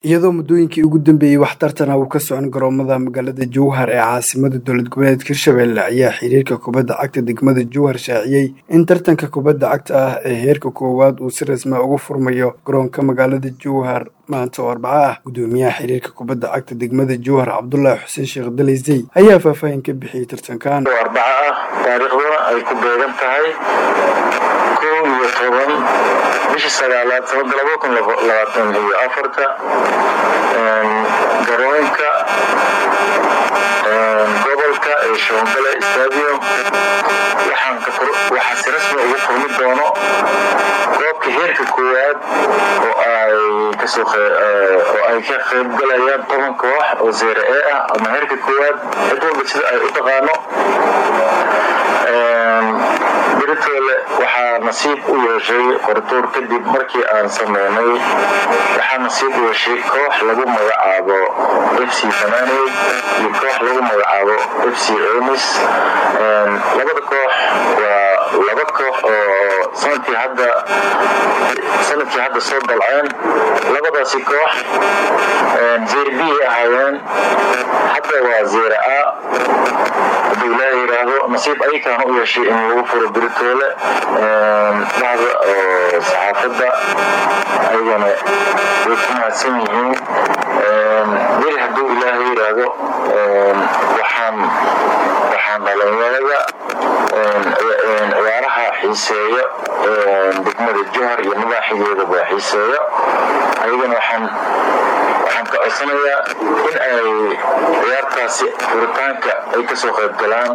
iyadoo muddooyinkii ugu dambeeyey wax tartana uu ka socon garoomada magaalada jowhar ee caasimada dowlad goboleedka hirshabelle ayaa xiriirka kubadda cagta degmada jowhar shaaciyey in tartanka kubadda cagta ah ee heerka koowaad uu si rasmi ugu furmayo garoonka magaalada jowhar maanta oo arbaco ah guddoomiyaha xiriirka kubadda cagta degmada jowhar cabdulaahi xuseen sheekh dalaysey ayaa faahfaahin ka bixiyey tartankan arbaco ah taariikhduna ay ku beegan tahay kow iyo toban bishii sagaalaad sanada laba kun labaatan iyo afarta garoonka gobolka ee shoongale stadium waxaa si rasmi ugu furmi doono goobka heerka koowaad oo ay ka qaybgalayaan toban koox oo zeere e ah ama heerka koowaad cid walba sida ay u taqaano beritoole waxaa nasiib u yeeshay qortuur kadib markii aan sameynay waxaa nasiib u yeeshay koox lagu magacaabo f c fananey iyo koox lagu magacaabo f c emis labada koox waa laba koox oo sanadkii hadda sanadkii hadda soo dalceen labadaasi koox zeer b ay ahaayeen hadda waa zeera a hadduu ilaaha yidhaahdo nasiib ayakaana u yeeshay in lagu furo biritoole dhahda oo saxaafadda ayagana way ku mahadsan yihiin beri hadduu ilaaha yidhaahdo waxaan waxaan dhalinyarada ciyaaraha xiiseeyo degmada johar iyo madaaxigeedaba xiiseeyo ayagana waxaan waxaan ka codsanayaa in ay ciyaartaasi furitaanka ay kasoo qayb galaan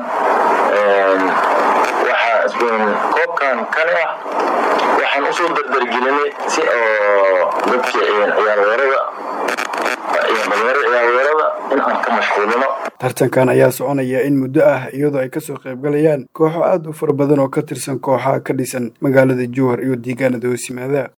koobkan kani ah waxaan usoo dardargelinay si oo dadkii ciyaarweerada dhalinyarada ciyaarweerada in aan ka mashquulino tartankan ayaa soconaya in muddo ah iyadoo ay kasoo qaybgalayaan kooxo aad u fara badan oo ka tirsan kooxaha ka dhisan magaalada jowhar iyo deegaanada hoosimaada